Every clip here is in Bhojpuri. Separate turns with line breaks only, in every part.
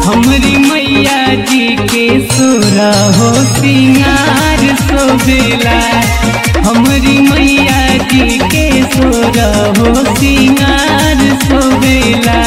हमरी मैया जी के सोरा हो सिंगार सोबेला हमरी मैया जी के सोरा हो सिंगार सोबेला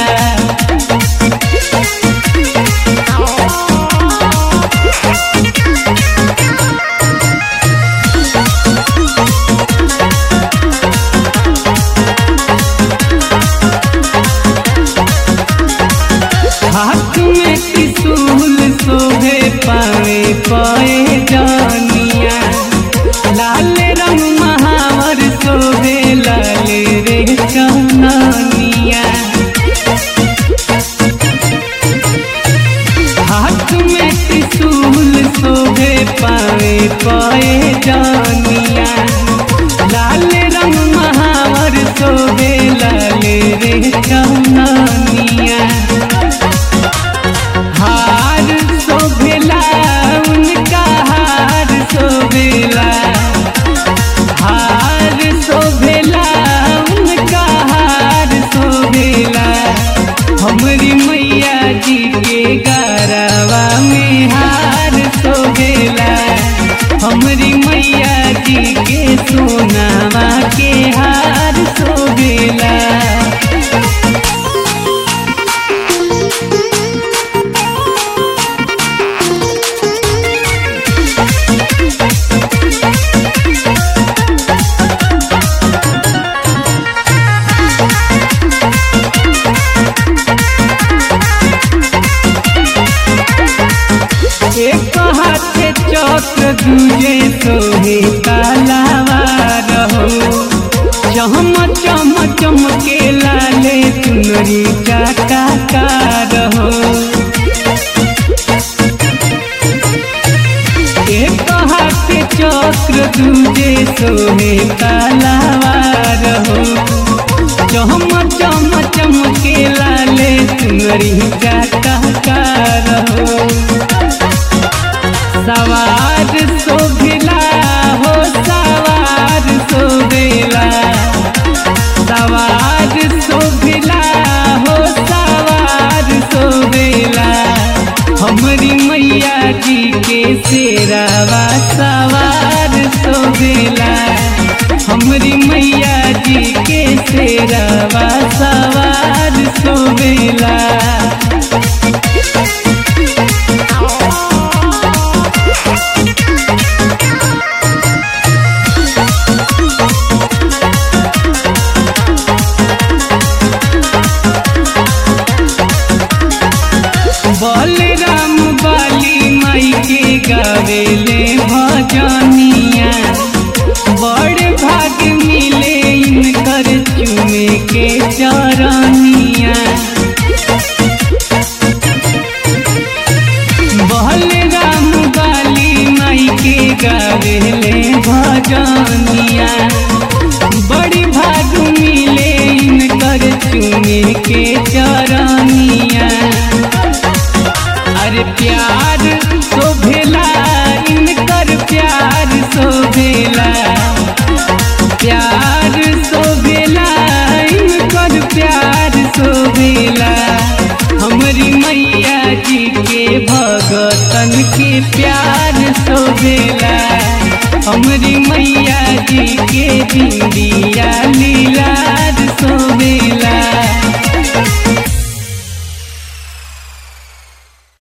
हाथ में त्रिशूल शोभे पावे पाए जानिया लाल रंग महावर शोभे लाल रे कहानिया हाथ में त्रिशूल शोभे पावे पाए जानिया लाल रंग महावर शोभे लाल रे कहानिया हार शोभेला उनका हार शोभेला हार शोभेला उनका हार शोभेला हमरी मैया जी के गरवा में हार शोभेला हमरी मैया जी के सोनावा के हार शोभेला एक हाथे चक्र दूजे सोहे कालावा रहो चम चम चमके लाले चुनरी चाका का रहो एक हाथे चक्र दूजे सोहे कालावा रहो चम चम चमके लाले चुनरी चाका का रहो सवार शोभिला हो सवार शोभिला सवार शोभिला हो सवार शोभिला हमरी मैया जी के शेरावा सवार शोभिला हमरी मैया जी के शेरावा सवार शोभिला बलराम बाली माई के गावेले भजनिया बड़ भाग मिले इनकर चुमे के चरनिया बलराम बाली माई के गावेले भजनिया बड़ी भाग मिले इनकर चुमे के चरनिया अरे प्यार शोभेला इनकर प्यार शोभेला प्यार शोभेला इनकर प्यार शोभेला हमरी मैया जी के भगतन के प्यार शोभेला हमरी मैया जी के बिंदिया लीलार शोभेला